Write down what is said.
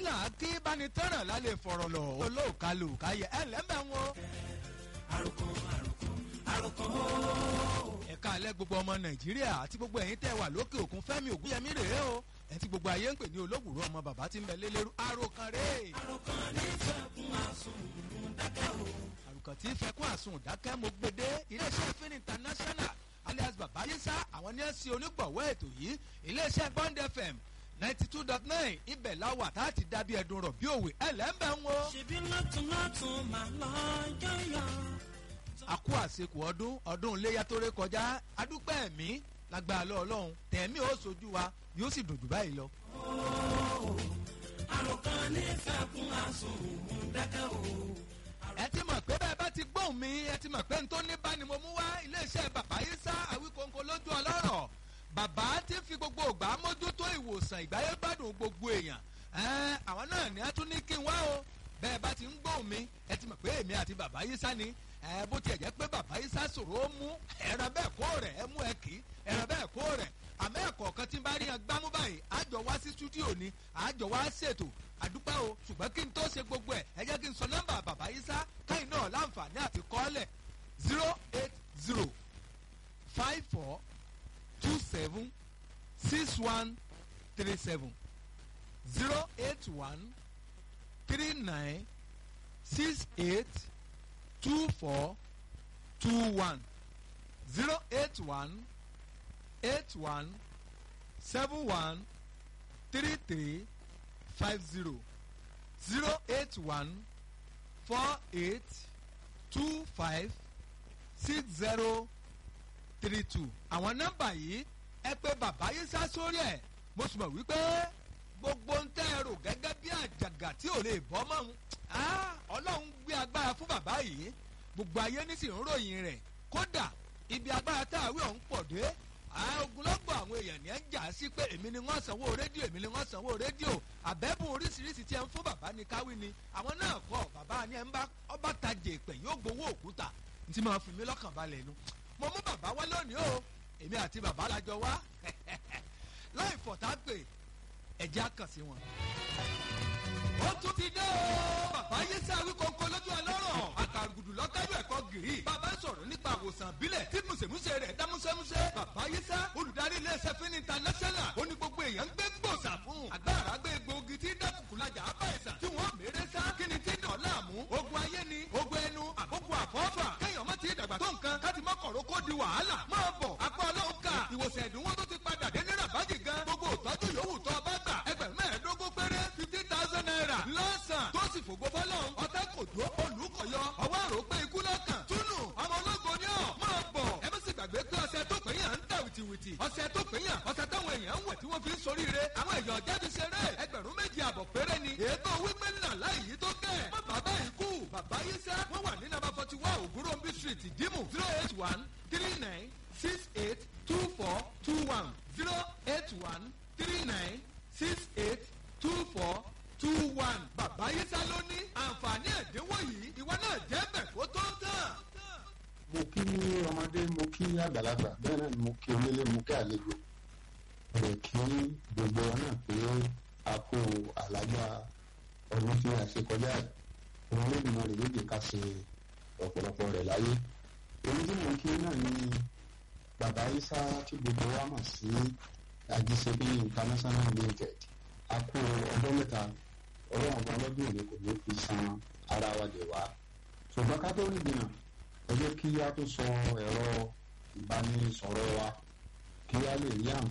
là á kí bánitẹ́ràn lálẹ́ fọ̀rọ̀ lọ olóòkálò káyẹ ẹ lẹ́mẹ̀ wọn. àròkàn àròkàn àròkàn ó. ẹ̀ka alẹ́ gbogbo ọmọ nàìjíríà àti gbogbo ẹ̀yin tẹ́ wà lókè òkun fẹ́mi ògúnyẹmí rèé o ẹ̀ tí gbogbo ayé ń pè ní olóògùrú ọmọ bàbá tí ń bẹ lélẹ́rú àròkàn rèé. àròkàn ní ìfẹ́kùn àsùn dákẹ́ o. àrùkàn tí fẹkún àsun dákẹ́ mo gbede iléeṣẹ́ fin international alias babayisa àwọn ní ẹ̀sìn onígbọ̀wọ́ ètò yìí iléeṣẹ́ bond fm ninety two dot nine ibẹ̀ láwà tá a ti dàbí ẹ̀dùn rọ̀ bí òwe ẹlẹ́mbẹ̀ ń wo. ṣèbí lọ́tún lọ́tún máa lọ yọ̀yọ̀. àkú àsìkò ọdún ọdún iléyà tó ré kọjá adúpẹ́ ẹ̀mí lágbára lọ ọlọ́run tẹ̀mí ó sojú wa yóò sì dùn jù báyìí lọ. àròkàn ní ìfẹ́kùn àsùn dákẹ́ o. ẹ ti mọ̀ pé bẹ́ẹ̀ bá ti gbóhùn mi ẹ ti mọ̀ pé n tó ní bá ni mo mú wá iléeṣẹ́ bàbá yìí sá àwíkóńkó lójú ọlọ́rọ̀ bàbá ti fi gbogbo ògbà mójútó ìwòsàn ìgbáyé gbádùn gbogbo èèyàn ẹ̀ẹ́n àwọn náà ní ẹ tún ní kí n wá o bẹ́ẹ̀ bá ti ń gbóhùn mi ẹ ti mọ̀ pé èmi àti bàbá yìí sá ni ẹ bó tiẹ̀ jẹ́ pé bàbá yìí sá sòrò ó mú ẹ̀rọ bẹ́ẹ̀ kó rẹ̀ ẹ mú ẹ kì í ẹ̀rọ bẹ́ẹ̀ kó rẹ̀ àmọ́ ẹ̀kọ́ kan tí ń bá rí yan gbámú báyìí àjọ wá sí stúdíò ni àjọ wá ṣètò àdúpẹ́ o ṣùgbọ́n kí n tó ṣe gbogbo ẹ̀ ẹ jẹ́ kí n sọ nọ́mbà bàbá yìí sá káyìn náà láǹfààní àti kọ́lẹ̀ zero eight zero five four two seven six one three seven zero eight one three nine six eight two four two one zero eight one eight one seven one three three five zero zero eight one four eight two five six zero three two. àwọn nọ́mbà yìí ẹ pé bàbá yìí sá sórí ẹ̀ mo sì mọ̀ wípé gbogbo ń tẹ́ ẹ rò gẹ́gẹ́ bí àjàgà tí ò lè bọ́ mọ́ ń ọlọ́run gbé agbára fún bàbá yìí gbogbo ayé ní sì ń ròyìn rẹ̀ kódà ibi agbára tá a wí ọ̀hún pọ̀ dé ogunlọ́gbọ̀ àwọn èèyàn ní ẹ̀ ń jà sí pé èmi ni wọ́n sanwó rédíò èmi ni wọ́n sanwó rédíò àbẹ́bùn oríṣiríṣi tí ẹ ń fún bàbá ní káwí ni àwọn náà kọ́ bàbá ni ẹ ń bá ọba tajè pẹ̀ yóò gbowó òkúta ní ti máa fi mí lọ́kàn balẹ̀ nu mo mú bàbá wá lónìí o èmi àti bàbá la jọ wá láì fọ̀tá pé ẹ̀jẹ̀ á kàn sí wọn. ó tún ti dé o bàbá yé sáré kọ̀ọ̀kan lójú ọlọ́rọ̀ àkàrùgùdù lọ́kájú ẹ̀kọ́ gìrì bàbá sọ̀rọ̀ nípa àwòsàn bílẹ̀ tí mùsèmùsè rẹ̀ dá músẹ́músẹ́ bàbá yé sá olùdarí iléeṣẹ́ fún international ó ní gbogbo èèyàn ń gbé gbòòsà fún agbára gbé egbòogi tí dákùkùlajà abáyèsà tí wọ́n mèrè sá kí ni tí dàn láàmú ogun ayé ni ogun ẹnu àkókò àfọ́fà kéèyàn má ti dàgbà tó nǹkan káti má kọ̀rọ̀ kó di wàhálà máa bọ̀ apá ọlọ́run ká ìwòsàn ẹ̀dínwó tó ti padà dé ní rabaji gan gbogbo ìtọ́jú yòówù tó ọba gbà ẹgbẹ̀rún mẹ́ẹ̀ẹ́dógún péré fifty thousand naira lọ́sàn tó sì fògbó fọlọ́run ọ̀tá kò dó olùkọ̀yọ ọwọ́ àrò pé ikú lọ́kàn túnú ọmọ ológo ni ọ̀ máa bọ̀ ẹ má sì gbàgbé pé ọ̀sẹ̀ tó pè yàn ń tà wìtìwìtì ọ̀sẹ̀ tó pè yàn ọ̀sẹ̀ táwọn èèyàn ń wẹ̀ tí wọ́n fi ń soríire àwọn èèyàn jáde ṣeré ẹgbẹ̀rún méjì àbọ̀ péré ni ètò wípé ńlá láì yí tó kẹ́ má bàbá ikú bàbá yìí sẹ́ wọ́n wà ní nàbà forty one ògúnròmbí street dimu zero eight one three nine six eight two four two one zero eight one three nine six eight two four two one. bàbá yìí sá ló ní àǹfààní ẹ̀dínwó yìí ìwọ náà jẹ́ bẹ̀ kó tó tán. mo kí ọmọdé mo kí àgbàlagbà bẹ́ẹ̀ náà ni mo kí onílé mo kí àlejò rẹ̀ kí gbogbo ọ náà pé a kó àlájá ọdún tí a ṣe kọjá òun ló dìmọ̀ rẹ̀ méjì ká ṣe ọ̀pọ̀lọpọ̀ rẹ̀ láyé èyí tí mo kí náà ni bàbá isa tí gbogbo wa mọ̀ sí ajísebí international limited a kó ọdún mẹ́ta ọlọ́run ọba ọlọ́dún òní kò ní fi san ara wa dè wá ṣùgbọ́n ká tó rí gbìyànjú ẹ jẹ́ kí a tó sọ ẹ̀rọ ìbánisọ̀rọ̀ wa kí a lè rí àǹfààní.